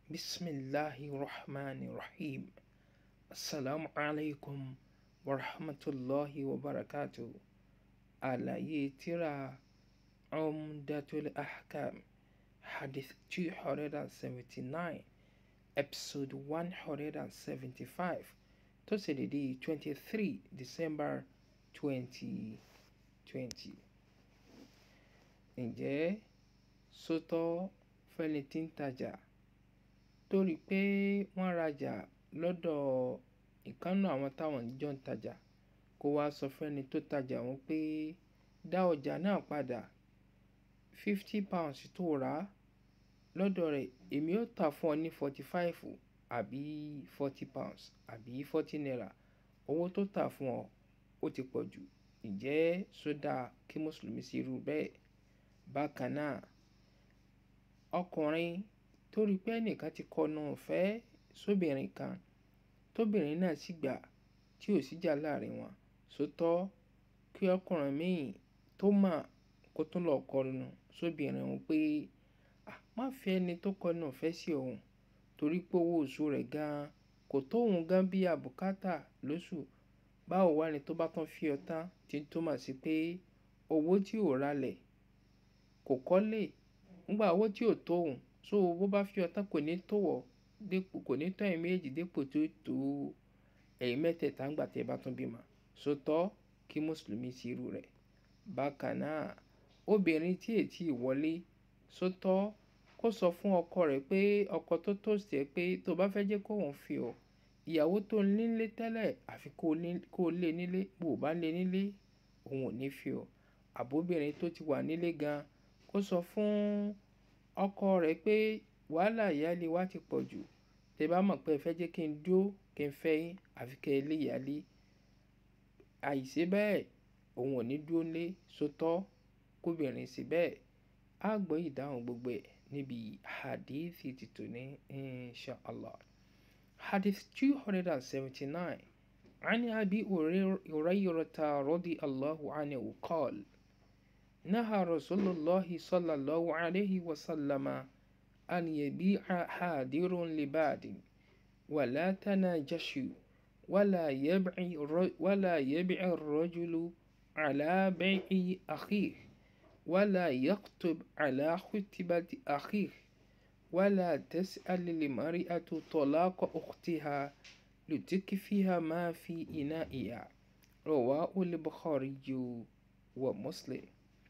bisimilahi rahman rahim asalaamu alaykum wa rahmatulahi wa barakatu àlàyé tírà umdatul ahkam hadith two hundred and seventy-nine episode one hundred and seventy-five tó ṣe dédé twenty-three december twenty twenty. ǹjẹ́ sótọ́ fẹ́ni tí ń tajà torí pé wọ́n rajà lọ́dọ̀ ìkànnù àwọn táwọn jọ ń tajà kó wá sọ fẹ́ni tó tajà wọn pé dá ọjà náà padà fifty pounds tó rà á lọ́dọ̀ rẹ̀ èmi ó tà fún ọ ní forty five àbí forty pounds àbí forty naira owó tó tà fún ọ ó ti pọ̀ jù ǹjẹ́ sódà kí mùsùlùmí sí irú bẹ́ẹ̀ bákan náà ọkùnrin tó rí pé ẹnìkan ti kọnu ìfẹ́ sóbìnrin kan tóbìnrin náà sì gbà tí ò síjà láàrin wọn sótọ́ kí ọkùnrin míì tó mà kó tún lọ kọnu sóbìnrin òun pé má fi ẹni tó kọnu ìfẹ́ sí òun torí pé owó oṣù rẹ̀ gan-an kò tó òun gan bí àbùkátà lóṣù báwo wá ni tó bá tán fi ọtán tí ń túmọ̀ sí pé owó tí ò ralẹ̀ kò kọ́lé ńgbà owó tí ò tó òun so bó bá fi ọtán kò ní tó wọ̀ dépò kò ní tọ́ ẹ̀yìn méjì dépò tó tó ẹ̀yìn mẹ́tẹ̀ẹ̀ta ńgbà tí ẹ bá tún bímọ sótọ́ kí mùsùlùmí sí irú rẹ̀ bákan náà obìnrin tí ètí ìwọlé sótọ́ kó sọ fún ọkọ rẹ̀ pé ọkọ tó tòsí ẹ pé tó bá fẹ́ jẹ́ kó òun fi ọ ìyàwó tó ń nílé tẹ́lẹ̀ àfi kó o lé nílé bó o bá lé nílé òun ò ní fi ọ àbóbìnrin tó ti wà nílé gan kó sọ fún ọkọ rẹ̀ pé wàhálà ìyáálé wa ti pọ̀ jù tẹ bá mọ̀ pé ẹ fẹ́ jẹ́ kí n dúró kí n fẹ́ yín àfi kẹ́ ẹ lé ìyáálé àìṣe bẹ́ẹ̀ òun ò ní dúró lé sótọ́ kóbìnrin sí bẹ́ẹ̀ á gbọ́ ìdáhùn gbogbo ẹ̀ níbi hadithi títò ní insha allah hadith two hundred and seventy-nine عن أبي هريرة رضي الله عنه قال نهى رسول الله صلى الله عليه وسلم أن يبيع حاضر لباد ولا تناجشوا ولا يبع ولا يبع الرجل على بيع أخيه ولا يخطب على خطبة أخيه ولا تسأل المرأة طلاق أختها لتكفيها ما في إنائها رواه البخاري ومسلم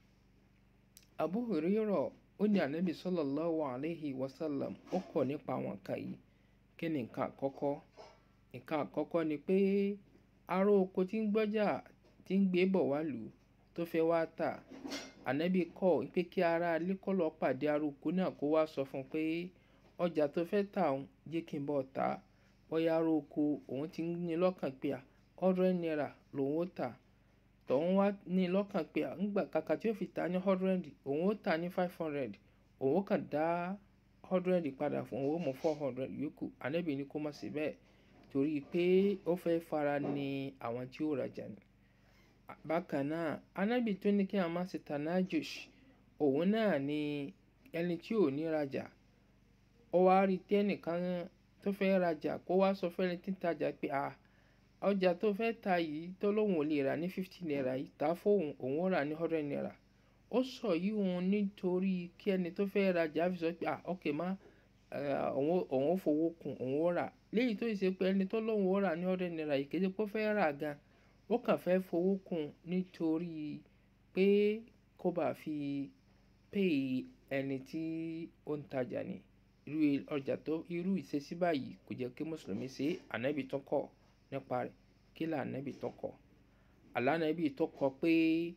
Abu Hurairah ó ní ànábì sallallahu alayhi wa sallam ó kọ̀ nípa àwọn nǹkan yìí kí ni nǹkan àkọ́kọ́ nǹkan àkọ́kọ́ ni pé ará oko tí ń gbọ́jà tí ń gbé bọ̀ wá lù tó fẹ́ wá tà ànábì kọ̀ pé kí ará ilé kó lọ pàdé ará oko náà kó wá sọ fún un pé ọjà tó fẹ́ tà òun jẹ́ kí n bọ̀ tà á bóyá ará oko òun ti ní lọ́kàn pé hundred naira lòun ó tà tọ̀hún wá ní lọ́kàn pé ńgbà kàkà tí ó fi ta ní hundred òun ó tà ní five hundred òun ó kàn dá hundred padà fún òun ó mú four hundred yòókù ànábì ní kó má ṣe bẹ́ẹ̀ torí pé ó fẹ́ fara ní àwọn tí ó rajà ní. bákan náà ànábì tó ní kí a má ṣe tanajush òun náà ni ẹni tí ò ní rajà ó wá rí tẹ́nìkan tó fẹ́ rajà kó wá sọ fẹ́ni tí ń tajà pé ah ọjà tó fẹ́ ta yìí tó lóun ò lè rà ní fifty naira yìí ta fóun òun ó rà ní hundred naira ó sọ yìí òun nítorí kí ẹni tó fẹ́ rajà fi sọ pé ah ok má òun ó fowó kún òun ó rà léyìí tó ṣe pé ẹni tó lóun ó rà ní hundred naira yìí kéde pé ó fẹ́ rà gan ó kàn fẹ́ fowó kún nítorí pé kó bá fi pay ẹni tí ó ń tajà ní irú ọjà tó irú ìṣesí báyìí kò jẹ́ kí mùsùlùmí ṣe ànábì tó kọ̀ nípa rẹ̀ kí là ànábì tó kọ̀ àlànàbì tó kọ̀ pé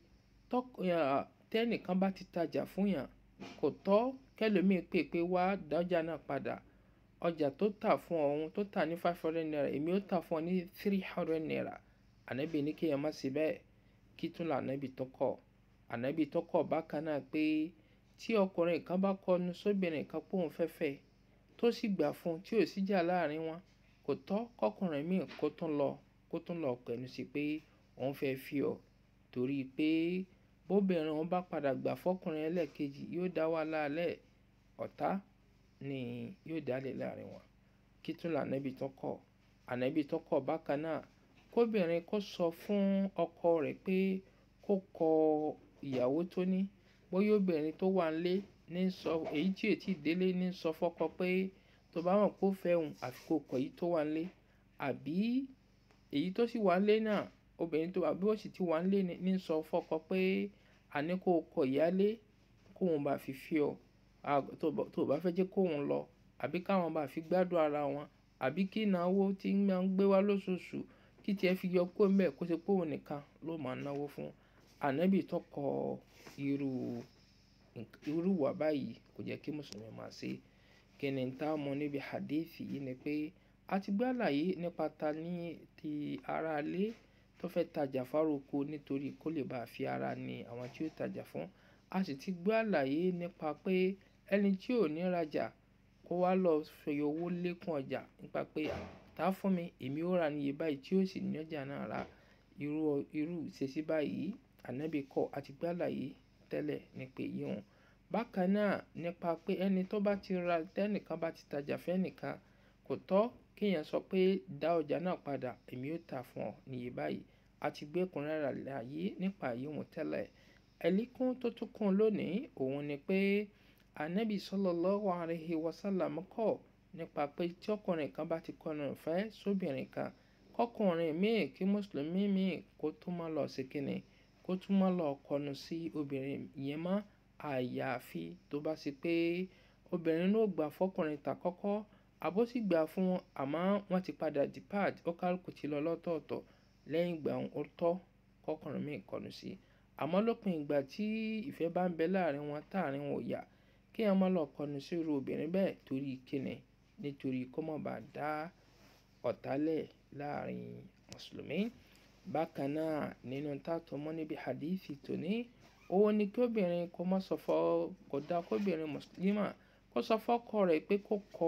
tẹ́nìkan bá ti tajà fún yàn kò tọ́ kẹlòmíì pè pé wá dájà náà padà ọjà tó tà fún ọ̀hún tó tà ní five hundred naira èmi ó tà fún ọ ní three hundred naira ànábì ní kéèyàn má ṣe bẹ́ẹ̀ kí tún là ànábì tó kọ̀ ànábì tó kọ̀ bákan náà pé tí ọkùnrin kan bá kọnu sóbìnrin kan pòun fẹ́fẹ́ tó sì gbà fún tí ò síjà láàrin wọn kò tọ́ kọkùnrin míì kó tún lọ kó tún lọ pẹ̀lú sí pé òun fẹ́ fi ọ torí pé bóbìnrin òun bá padà gbà fọkùnrin ẹlẹ́ẹ̀kejì yóò dá wàhálà lẹ̀ ọ̀tá ni yóò dálẹ̀ láàrin wọn kí tún lànàbí tó kọ̀ ànàbí tó kọ̀ bákan náà kóbìnrin kó sọ fún ọkọ rẹ̀ pé kó kọ ìyàwó tó ní bóyá obìnrin tó wà nílé ní sọ èyí tí ètí délé ní sọ fọ́kọ pé tó bá mọ̀ pé ó fẹ́ òun àfi kó kọ èyí tó wà nílé àbí èyí tó sì wà nílé náà obìnrin tó àbí ó sì ti wà nílé ní sọ fọ́kọ pé àní kó kọ ìyálé kóun bá fi fi ọ tó bá fẹ́ jẹ́ kóun lọ àbí káwọn bá fi gbádùn ara wọn àbí kí ìnáwó tí máa ń gbé wá lóṣooṣù kí tiẹ̀ fi yọ kó mbẹ́ kó ṣe pé òun nìkan ló máa náwó fún ànábì tó kọ irú irú wà báyìí kò jẹ́ kí mùsùlùmí máa ṣe kí ni tá a mọ níbi hadithi yìí ni pé a ti gbé àlàyé nípa ta ní ti ara ilé tó fẹ́ tajà fároko nítorí kó lè bá a fi ara ní àwọn tí ó tajà fún a sì ti gbé àlàyé nípa pé ẹni tí ò ní rajà kó wá lọ fi owó lékún ọjà nípa pé tá fún mi èmi ó ra níye báyìí tí ó sì ní ọjà náà ra irú irú ìṣesí báyìí ànábì kọ́ àti gbé àlàyé tẹ́lẹ̀ ní pé yíwọn bákan náà nípa pé ẹni tó bá ti ra tẹ́nìkan bá ti tajà fẹ́nìkan kò tọ́ kéèyàn sọ pé dá ọjà náà padà èmi ó tà fún ọ níye báyìí àti gbé ẹ̀kúnrẹ́rẹ́ àlàyé nípa yíwọn tẹ́lẹ̀ ẹ̀líkún tó tún kún lónìí òun ni pé ànábì sallallahu alaihi wasallam kọ̀ nípa pé tí ọkùnrin kan bá ti kọnu ìfẹ́ sóbìnrin kan kọkùnrin míì kí mùsùlùmí míì kó tún má lọ sí kínní kó tún má lọ kọnu sí obìnrin yẹn mọ́ àyàfi tó bá ṣe pé obìnrin ló gbà fọkùnrin ta kọ́kọ́ àbó sì gbà fún àmọ́ wọ́n ti padà depart ó kálukú ti lọ lọ́tọ̀ọ̀tọ̀ lẹ́yìn ìgbà ó tọ́ kọkùnrin míì kọnu sí àmọ́ lópin ìgbà tí ìfẹ́ bá ń bẹ láàrin wọn táàrin wọn ò yá kí wọn má lọ kọnu sí irú obìnrin bẹ́ẹ̀ torí kíni nítorí kó má bàa dá ọ̀tálẹ̀ láàrin mùsùlùmí bákan náà nínú tààtò mọ́ níbi hadithi tòní owó ni kí obìnrin kó má sọ fọ́ kó dá kóbìnrin mùsùlùmá kó sọ fọ́kọ rẹ̀ pé kó kọ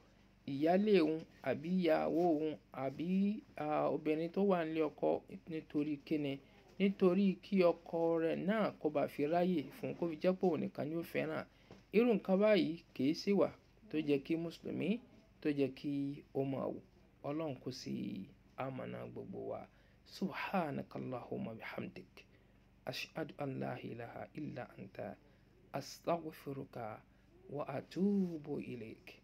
ìyálé òun àbí ìyàwó òun àbí obìnrin tó wà nílé ọkọ nítorí kíni nítorí kí ọkọ rẹ̀ náà kó bá fi ráyè fún kó fi jẹ́ pé òun nìkan ni ó fẹ́ràn irú nǹkan báyìí kìí sì wà tó jẹ́ kí mùsùlùmí tó jẹ́ kí ó máa wò ọlọ́run kò sí àmàna gbogbo wa subhanaka allahumma bihamdik ashhadu an la ilaha illa anta astaghfiruka wa atubu ilayk.